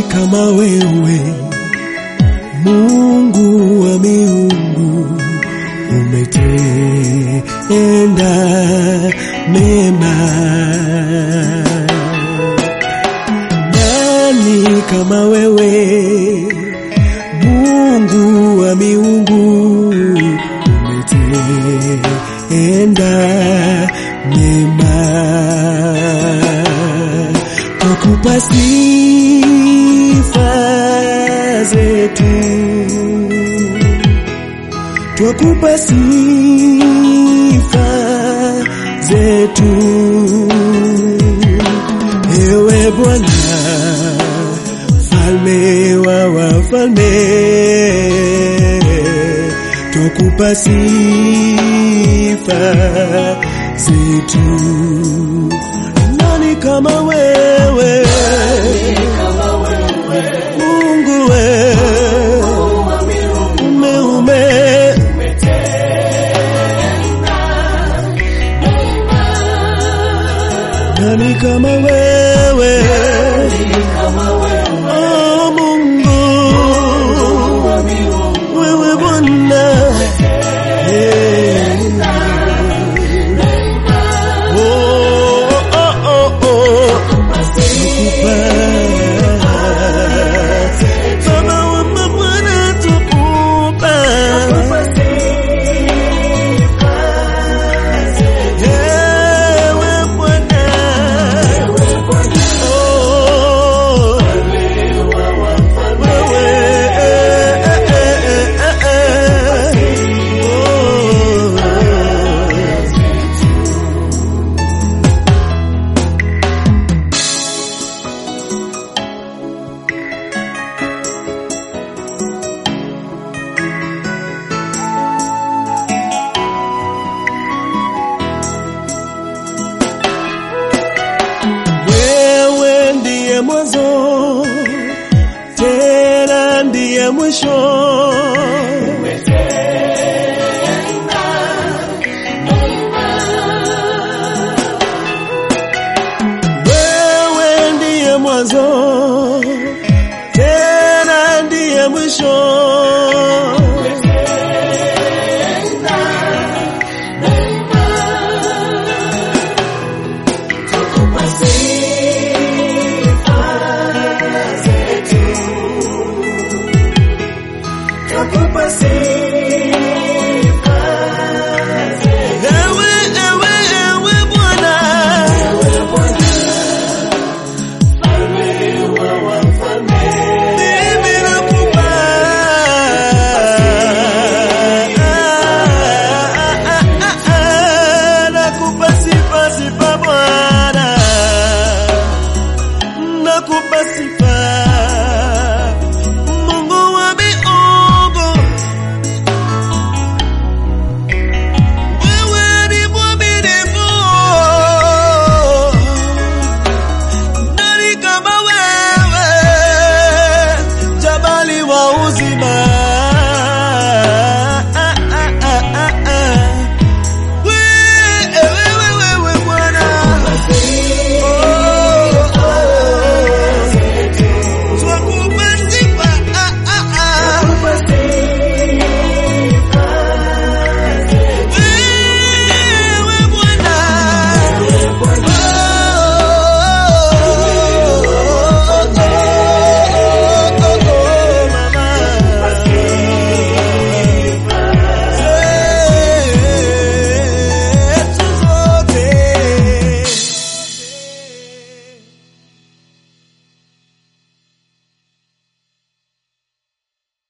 kama wewe, Mungu wa miungu, umetenda mema. Nani kama wewe, Mungu wa miungu, umetenda mema. Twakupa sifa zetu, twakupa sifa zetu, ewe Bwana, mfalme wa wafalme, twakupa sifa zetu. Nani kama wewe, Mungu we ume ume nani kama wewe, oh Mungu wewe Bwana Eh. Oh, oh, oh, oh. Tukupa. Baba wa mabwana tukupa. Ewe Bwana. Oh. Wewe, eh, eh, eh, eh, eh. Oh. Wewe ndiye mwanzo tena ndiye mwisho. Wewe ndiye mwanzo